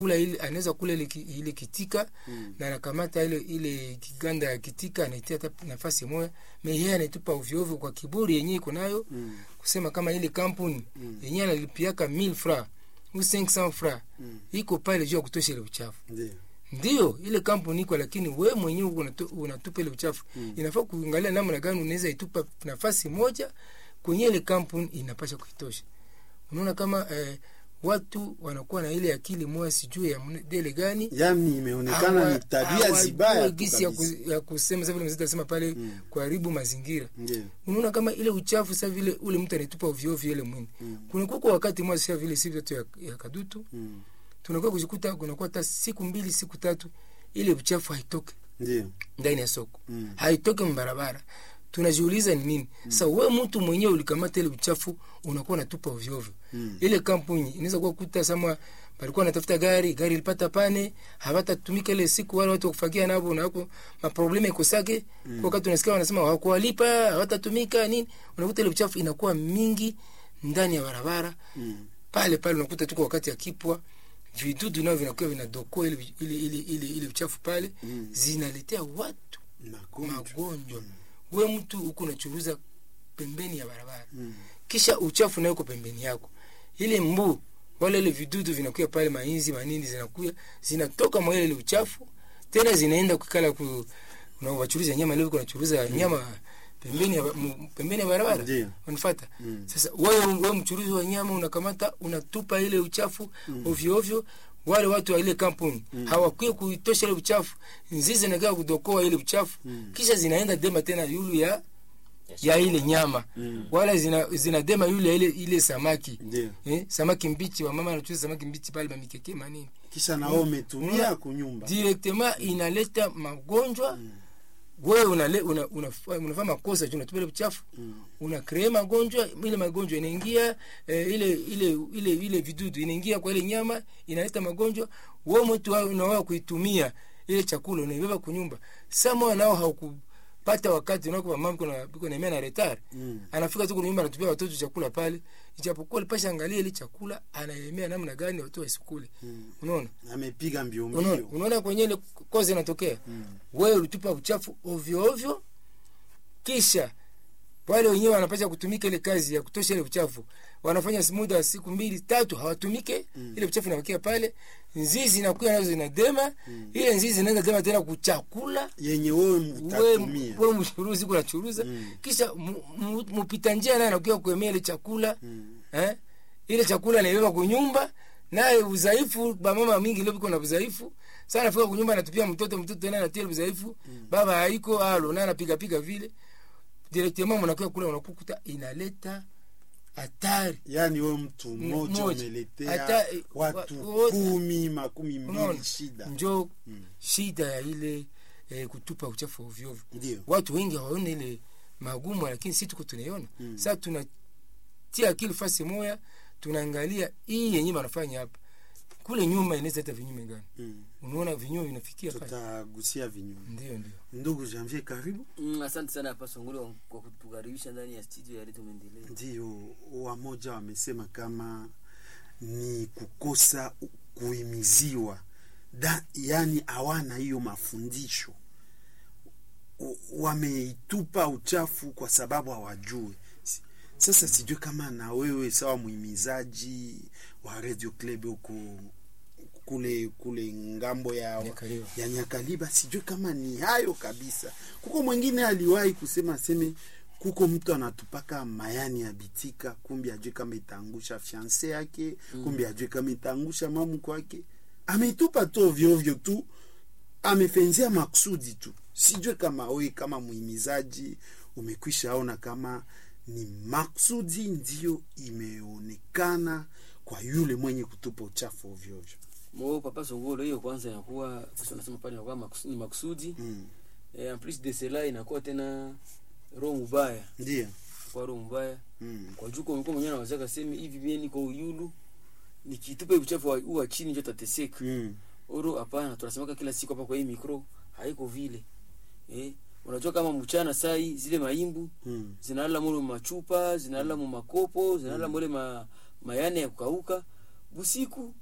kula ile anaweza kula ile, ki- ile kitika mm. na anakamata ile ile kiganda ya kitika anaitia hata nafasi moja me yeye anaitupa ovyo ovyo kwa kiburi yenyewe iko nayo Mm. kusema kama ile kampuni Mm. yenyewe analipiaka 1000 francs ou 500 francs Mm. iko pale juu ya kutosha ile uchafu Ndio. ndio ile kampuni iko lakini we mwenyewe unatu, unatupa ile uchafu Mm. inafaa kuangalia namna gani unaweza itupa nafasi moja kwenye ile kampuni inapasha kuitosha unaona kama eh, watu wanakuwa na ile akili moja sijui ya dele gani Yaani imeonekana hawa- ni tabia hawajui zibaya tu gisi ya, ku, kabisa. ya kusema sasa vile mzee anasema pale Mm. kuharibu mazingira Ndio. unaona kama ile uchafu sasa vile ule mtu anatupa ovyo ovyo ile mwini Mm. kunakuwa kwa wakati mmoja sasa vile siku yetu ya, ya kadutu Mm. tunakuwa kujikuta kunakuwa hata siku mbili siku tatu ile uchafu haitoke Ndio. ndani ya soko Mm. haitoke mbarabara tunajiuliza ni nini sasa we mtu mwenyewe ulikamata ile uchafu unakuwa unatupa ovyo ovyo Mm. ile kampuni inaweza kuwa kuta sama palikuwa natafuta gari gari ilipata pane hawatatumika ile siku wale watu wakufagia navo nako maprobleme ikosake mm. wakati unasikia wanasema hawakuwalipa hawatatumika nini unakuta ile uchafu inakuwa mingi ndani ya barabara Mm. pale pale unakuta tuko wakati ya kipwa vidudu nao vinakuwa vinadokoa ile, ile, ile, ile, ile uchafu pale Mm. zinaletea watu Magonjwa. magonjwa we mtu huku unachuruza pembeni ya barabara Mm. kisha uchafu nayo uko pembeni yako ile mbu wala ile vidudu vinakuya pale mainzi manini zinakuya zinatoka mwa ile uchafu tena zinaenda kukala ku na wachuruza nyama leo kuna churuza nyama pembeni ya, mu- pembeni ya barabara Ndio. unafata Mm. sasa wewe wewe mchuruzi wa nyama unakamata unatupa ile uchafu ovyo ovyo wale watu wa ile kampuni mm. hawakui kuitosha ile uchafu nzizi nagaa kudokoa ile uchafu Mm. kisha zinaenda dema tena yulu ya ya ile nyama Mm. wala zina, zinadema yule ya ile, ile samaki Ndio. eh, samaki mbichi wa mama anachuza samaki mbichi pale mamikeke manini Kisha na wewe umetumia kunyumba. directement inaleta magonjwa wewe unale, una, una, unafanya makosa juu unatupa ile uchafu Mm. una kree magonjwa ile magonjwa inaingia eh, ile ile ile ile vidudu inaingia kwa ile nyama inaleta magonjwa wewe mtu wao unaoa kuitumia ile chakula unaibeba kunyumba sama nao haukupata wakati unako mama kuna kuna na retard Mm. anafika tu kunyumba anatupia watoto chakula pale ijapokuwa alipasha angalia ile chakula anaelemea namna gani watu wasikule Mm. unaona Amepiga mbio unaona mbio. unaona kwenye ile kozi inatokea Mm. wewe ulitupa uchafu ovyo ovyo kisha wale wenyewe wanapasha kutumika ile kazi ya kutosha ile uchafu wanafanya muda wa siku mbili tatu hawatumike Mm. ile uchafu inabakia pale nzizi inakuwa nazo zinadema ile nzizi inaenda dema tena kuchakula Yenye wewe we utatumia. we mchuruzi kuna churuza Mm. kisha mu- mu- mpita njia naye anakuja kuemea ile chakula Mm. eh? ile chakula anaibeba kunyumba naye udhaifu bamama mingi leo biko na udhaifu sana anafika kunyumba anatupia mtoto mtoto naye anatia udhaifu baba haiko alo naye anapiga piga vile directement mnakuwa kula unakukuta inaleta hatari Yaani wewe mtu mmoja mmoja. umeletea Hata, eh, watu wa- wote. kumi makumi unaona mbili shida. njo Mm. shida ya ile eh, kutupa uchafu ovyo ovyo Ndio. watu wengi hawaone ile magumu lakini si tuko tunaiona Mm. sasa tunatia akili fasi moya tunaangalia hii yenyewe wanafanya hapa kule nyuma inaweza hata vinyume gani Mm. unaona vinyume vinafikia pale Tutagusia vinyume. ndio ndio Ndugu Janvier, karibu. Mm, asante sana hapa Songolo kwa kutukaribisha ndani ya studio ya Redio Maendeleo. Ndio, wamoja wamesema kama ni kukosa kuhimiziwa da, yani hawana hiyo mafundisho, U- wameitupa uchafu kwa sababu hawajui. S- Sasa sijui kama na wewe sawa muhimizaji wa Radio Club huko kule kule ngambo ya Nyakaliba. ya Nyakaliba, sijui kama ni hayo kabisa. Kuko mwingine aliwahi kusema aseme kuko mtu anatupaka mayani ya bitika, kumbi ajue kama itaangusha fianse yake mm. kumbi ajue kama itaangusha mamu kwake, ameitupa tu ovyo ovyo tu, amefenzia makusudi tu. Sijue kama we kama muhimizaji umekwisha ona kama ni makusudi ndiyo imeonekana kwa yule mwenye kutupa uchafu ovyo ovyo. Mo papa Songolo, hiyo kwanza inakuwa sasa nasema pale inakuwa makus, ni makusudi. Mm. Eh, en plus de cela inakuwa tena roho mbaya. Ndiyo. Kwa roho mbaya. Mm. Kwa juko mko mwenyewe anaweza kusema hivi mimi niko yulu nikitupa uchafu wa, wa chini ndio tateseka. Mm. Oro hapana, tunasemaka kila siku hapa kwa hii mikro haiko vile. Eh, unajua kama mchana sai zile maimbu Mm. zinalala mule machupa zinalala mu makopo zinalala mule ma, mayane ya kukauka busiku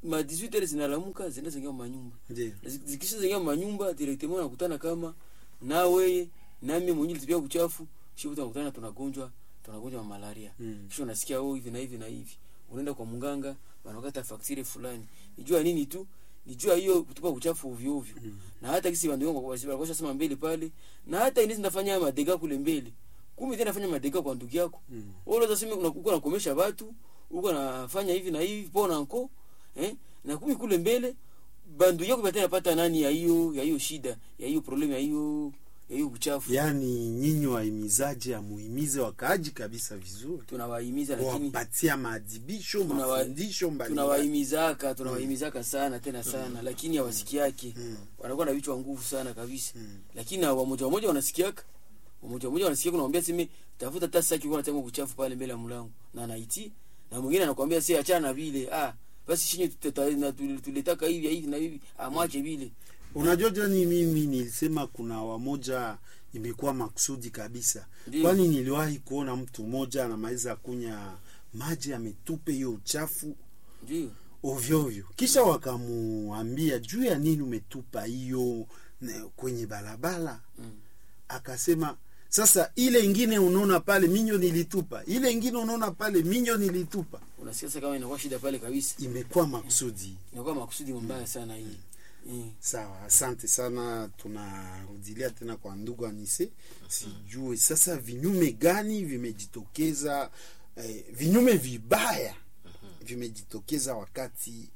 ma 18 heures zinalamuka zinaenda zingia manyumba ndio zikisha zingia manyumba directement nakutana kama nawe nami mwenye litipia kuchafu shibu tunakutana tunagonjwa tunagonjwa wa malaria Mm. kisha unasikia oh hivi na hivi na hivi unaenda kwa mganga wanakata faktire fulani nijua nini tu nijua hiyo kutupa uchafu ovyo ovyo na hata kisi bandu wangu walikuwa sema mbele pale na hata inaweza nafanya madega kule mbele kumbe tena nafanya madega kwa ndugu yako Mm. wewe unaweza sema unakuwa unakomesha watu uko nafanya hivi na hivi pona nko eh na kumi kule mbele bandu yako batana pata nani ya hiyo ya hiyo shida ya hiyo problem ya hiyo ya hiyo uchafu yaani nyinyi wahimizaji amuhimize wakaaji kabisa vizuri tunawahimiza lakini kuwapatia maadhibisho Tunawa- mafundisho mbalimbali tunawahimizaka tunawahimizaka sana tena sana lakini hawasikiake Mm. wanakuwa na vichwa nguvu sana kabisa Mm. lakini wamoja wamoja wanasikiaka wamoja wamoja wanasikia kunamwambia sime tafuta hata saki kwa nataka kuchafu pale mbele ya mlango na anaiti na mwingine anakuambia si achana vile ah basi shinyi tuteta- na tuli- tulitaka hivi hivi na hivi amwache vile unajua jani mimi nilisema kuna wamoja imekuwa makusudi kabisa Ndiyo. kwani niliwahi kuona mtu mmoja anamaliza kunya maji ametupe hiyo uchafu ndio ovyoovyo kisha wakamuambia juu ya nini umetupa hiyo ne- kwenye barabara Mm. akasema sasa ile ingine unaona pale minyo nilitupa ile ingine unaona pale minyo nilitupa unasikia sasa kama inakuwa shida pale kabisa imekuwa makusudi inakuwa makusudi mbaya sana hii Eh. sawa asante sana tunarudilia tena kwa ndugu anise sijue sasa vinyume gani vimejitokeza eh, vinyume vibaya vimejitokeza wakati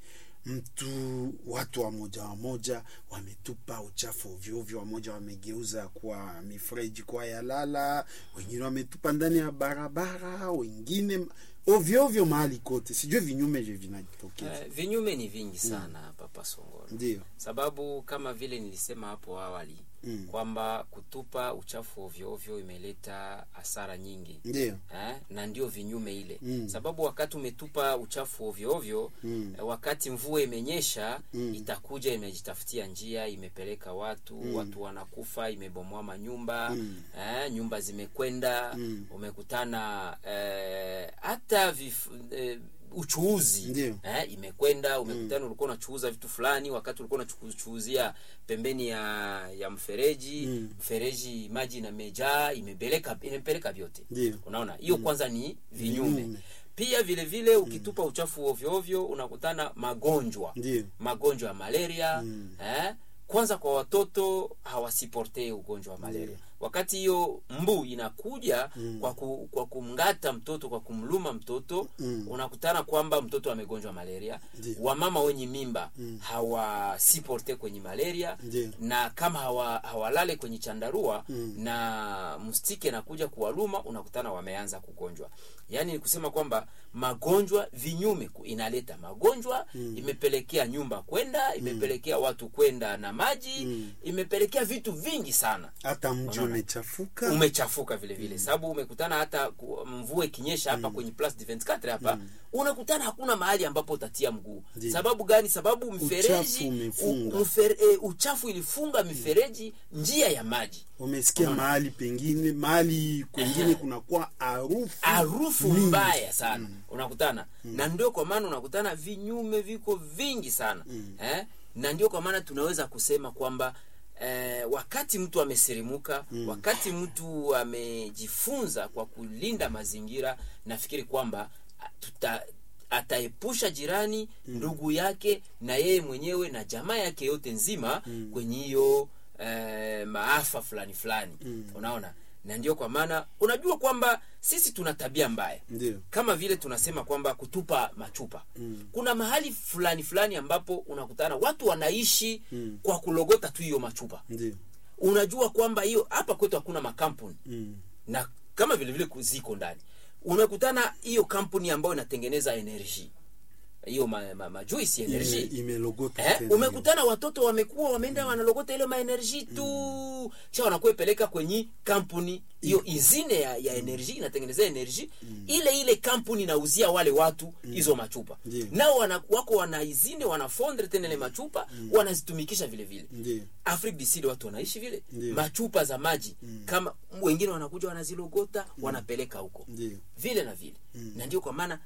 mtu watu wamoja wamoja wametupa uchafu ovyoovyo wamoja wamegeuza kuwa mifereji kuwa yalala wengine wametupa ndani ya barabara wengine ovyoovyo mahali kote sijue vinyume vyo vinajitokeza Eh, vinyume ni vingi sana papa Songolo, ndio sababu kama vile nilisema hapo awali Mm. kwamba kutupa uchafu ovyo ovyo imeleta hasara nyingi ndio eh, na ndio vinyume ile Mm. sababu wakati umetupa uchafu ovyo ovyo Mm. eh, wakati mvua imenyesha Mm. itakuja imejitafutia njia imepeleka watu watu wanakufa imebomoa manyumba Mm. eh, nyumba zimekwenda Mm. umekutana eh, hata vif, eh, uchuuzi Ndio. eh, imekwenda umekutana ulikuwa unachuuza vitu fulani wakati ulikuwa unachuuzia pembeni ya ya mfereji Mm. mfereji maji inamejaa imepeleka imepeleka vyote Ndio. unaona hiyo kwanza ni vinyume Vinyume. pia vile vile ukitupa uchafu ovyo ovyo unakutana magonjwa ndio magonjwa ya malaria Mm. eh? kwanza kwa watoto hawasiportee ugonjwa wa malaria wakati hiyo mbu inakuja Mm. kwa, ku, kwa kumngata mtoto kwa kumluma mtoto Mm. unakutana kwamba mtoto amegonjwa malaria Ndio. wamama wenye mimba Mm. hawasiporte kwenye malaria Ndio. na kama hawa, hawalale kwenye chandarua Mm. na mstike nakuja kuwaluma unakutana wameanza kugonjwa yaani ni kusema kwamba magonjwa vinyume ku- inaleta magonjwa Mm. imepelekea nyumba kwenda imepelekea watu kwenda na maji Mm. imepelekea vitu vingi sana hata mji Unaona? umechafuka umechafuka vile vile sababu umekutana hata ku- mvua ikinyesha hapa kwenye plus de 24 hapa unakutana hakuna mahali ambapo utatia mguu Ndiyo. sababu gani sababu mfereji Uchafu umefunga. u- mfere, e, uchafu ilifunga mifereji njia ya maji umesikia mahali pengine mahali kwengine kunakuwa harufu harufu mingi. mbaya sana unakutana na ndio kwa maana unakutana vinyume viko vingi sana eh? na ndio kwa maana tunaweza kusema kwamba eh, wakati mtu amesirimuka wakati mtu amejifunza kwa kulinda mazingira nafikiri kwamba ah, tuta ataepusha jirani ndugu yake na yeye mwenyewe na jamaa yake yote nzima kwenye hiyo eh, maafa fulani fulani unaona na ndio kwa maana unajua kwamba sisi tuna tabia mbaya ndio kama vile tunasema kwamba kutupa machupa Mm. kuna mahali fulani fulani ambapo unakutana watu wanaishi Mm. kwa kulogota tu hiyo machupa ndio unajua kwamba hiyo hapa kwetu hakuna makampuni Mm. na kama vile vile ku- ziko ndani unakutana hiyo kampuni ambayo inatengeneza energy hiyo ma, ma, majuisi Ime- energy imelogota Eh, tena umekutana watoto wamekuwa wameenda wanalogota ile maenerji tu kisha wanakuwa ipeleka kwenye kampuni hiyo izine ya, ya enerji inatengenezea enerji ile ile kampuni inauzia wale watu hizo machupa Ndiyo. nao wana, wako wana izine wanafondre tena ile machupa wanazitumikisha vile vile ndio Afrique du Sud watu wanaishi vile Ndiyo. machupa za maji kama wengine wanakuja wanazilogota wanapeleka huko ndio vile na vile na ndio kwa maana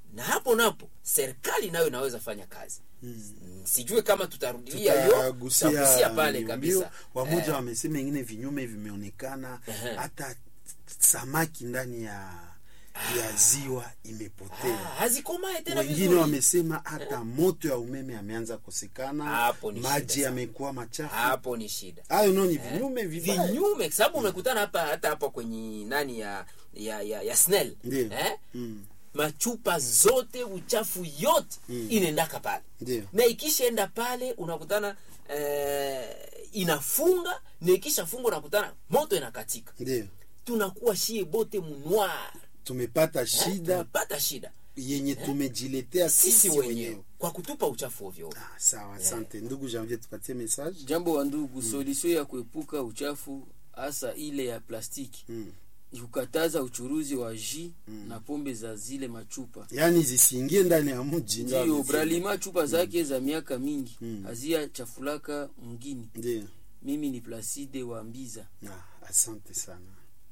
na hapo napo serikali nayo inaweza fanya kazi mm. sijue kama tutarudilia hiyo Tutagusia tutagusia pale mbio kabisa mbio. wamoja Eh, wamesema ingine vinyume vimeonekana Ehe. hata samaki ndani ya ya ziwa ah, imepotea hazikomae tena wengine vizuri wamesema hata moto ya umeme ameanza kosekana Hapo ni maji shida yamekuwa machafu hapo ni shida hayo no ni vinyume vibaya vinyume sababu umekutana hapa hata hapa kwenye nani ya ya ya, ya snell Ndiyo. eh? Mm, machupa zote uchafu yote Mm. inaendaka pale ndio na ikishaenda pale unakutana eh, inafunga na ikishafunga unakutana moto inakatika ndio tunakuwa shie bote munwar tumepata shida tunapata shida yenye tumejiletea sisi sisi wenyewe wenyewe kwa kutupa uchafu ovyo ovyo. Ah, sawa asante ndugu janvier tupatie message jambo wa ndugu solution ya kuepuka uchafu hasa ile ya plastiki Mm. ni kukataza uchuruzi wa ji na pombe za zile machupa yaani zisiingie ndani ya mji ndio ndiyo amesema. bralima chupa zake za miaka mingi Mm. hazia chafulaka mngini ndio mimi ni placide wa mbiza Ah, asante sana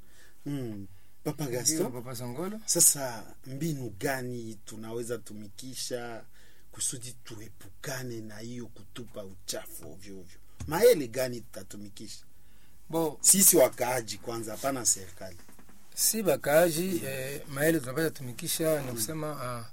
mm. papa Ndio, gaston papa songolo sasa mbinu gani tunaweza tumikisha kusudi tuepukane na hiyo kutupa uchafu ovyo ovyo maele gani tutatumikisha bo sisi wakaaji kwanza hapana serikali si bakaaji eh, maele tunapata tumikisha ni kusema ah,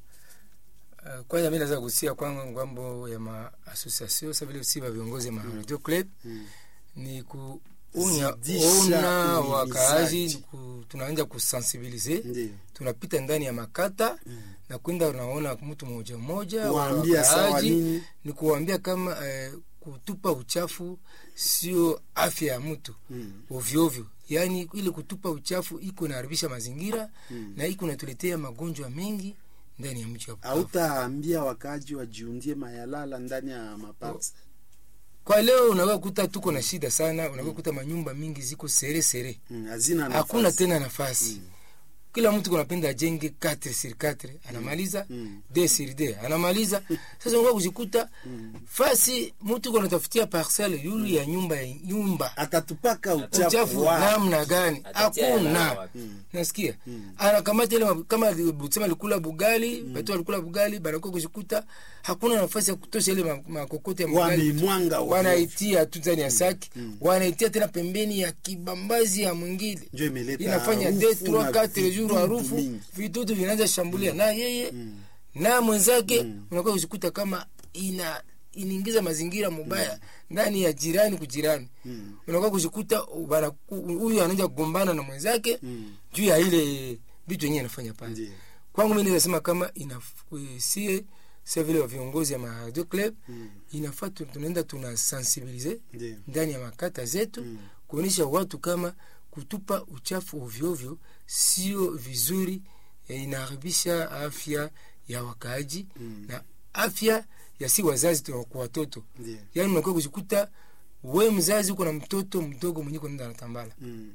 ah, kwanza mi naweza kusia kwangu ngambo ya maasociation sa vile si ba viongozi ya maradio club Mm. ni kuunya Zidisha ona uhimizaji. wakaaji ku, tunaanja kusensibilize ndio tunapita ndani ya makata na kwenda unaona mtu mmoja mmoja Kuwaambia wa sawa wakaaji, nini? ni kuwaambia kama eh, kutupa uchafu sio afya ya mtu Mm. ovyoovyo yaani ile kutupa uchafu iko inaharibisha mazingira Mm. na iko inatuletea magonjwa mengi ndani ya mji wa Bukavu. hautaambia wakaaji wajiundie mayalala ndani ya maparts kwa leo unaweza kuta tuko na shida sana unaweza kuta manyumba mingi ziko sere sere mm. hazina hakuna nafasi. tena nafasi kila mtu kunapenda ajenge 4 sur 4 anamaliza Mm. d sur d anamaliza sasa unakuwa kujikuta fasi mtu kunatafutia parcelle yulu ya nyumba ya nyumba atatupaka uchafu, uchafu wapi? namna gani Atatia hela hakuna wapi? nasikia anakamata ile ma- kama busema alikula bugali batu alikula bugali banakuwa kujikuta hakuna nafasi ya kutosha ile ma- makokote ya bugali Wameimwanga ovyo. wanaitia tu ndani ya saki wanaitia tena pembeni ya kibambazi ya mwingine Ndio imeleta inafanya harufu deux trois na quatre jours vidudu harufu mingi. vidudu vinaanza shambulia na yeye na mwenzake unakuwa kujikuta kama ina inaingiza mazingira mubaya ndani ya jirani kujirani unakuwa kujikuta bana- huyu anaanza kugombana na mwenzake juu ya ile vitu yenyewe anafanya pale Ndiyo. kwangu mi naweza sema kama inasie sa vile wa viongozi ya maradio club inafaa tu- tunaenda tuna sensibilize Ndiyo. ndani ya makata zetu kuonyesha watu kama kutupa uchafu ovyoovyo sio vizuri eh, inaharibisha afya ya wakaaji na afya ya si wazazi tu kwa watoto Ndiyo. yaani unakuwa kujikuta we mzazi uko na mtoto mdogo mwenye kunaenda anatambala Mm.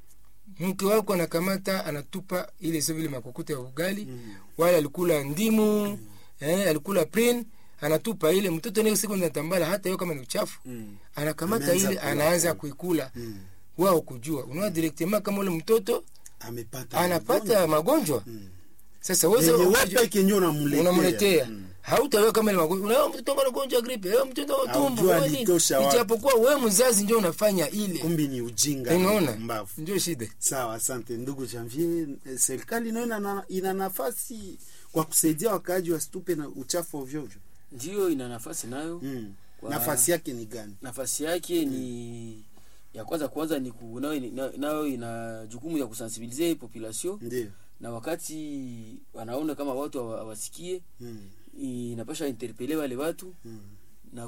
mke wako anakamata anatupa ile sio vile makokoto ya ugali wala alikula ndimu eh, alikula prin anatupa ile mtoto naye siku natambala hata hiyo kama ni uchafu Mm. anakamata Anaanza ile kula. anaanza kuikula Mm. wao kujua unaona directement kama ule mtoto amepata anapata magonjwa sasa wewe Yenye sasa wewe ukijua- peke ndio unamletea. unamletea Mm. hautawewa kama ile magonjwa unaona mtoto ana ugonjwa wa gripe eh mtoto wa tumbo Haujua kwani? alitosha wapi. ijapokuwa wewe mzazi ndio unafanya ile kumbi ni ujinga unaona mbavu ndio shida sawa asante ndugu janvier Eh, serikali nayo ina, ina nafasi kwa kusaidia wakaaji wasitupe na uchafu ovyoovyo ndiyo ina nafasi nayo mm. Kwa- nafasi yake ni gani nafasi yake ni ya kwanza kwanza ni ku, nayo, na- nayo ina jukumu ya kusensibilize population ndio na wakati wanaona kama watu hawa- hawasikie mm. inapasha interpele wale watu Mm. na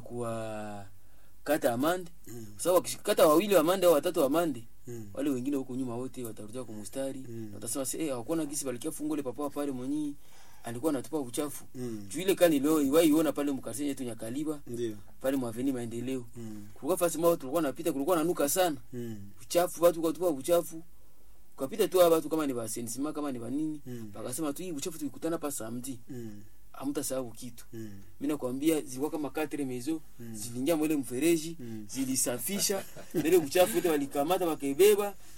kuwakata amande Mm. kwa sababu wakikata wawili amande au watatu amande Mm. wale wengine huko nyuma wote watarudia kwa mustari Mm. watasema se eh hawakuona gisi balikia fungole papa pale mwenyi alikuwa anatupa uchafu Mm. juu ile kani leo iwaiona pale mkarsen yetu Nyakaliba ndio pale mwaveni maendeleo mm. kulikuwa fasi mao tulikuwa napita kulikuwa nanuka sana mm. uchafu watu wakatupa uchafu ukapita tu watu kama ni basenisima kama ni banini Mm. bakasema tu hii uchafu tukikutana pa samedi mm. hamtasahau kitu mm. mi nakwambia zilikuwa kama katre mezo ziliingia mwele mfereji Mm. zilisafisha mbele uchafu wote walikamata wakaibeba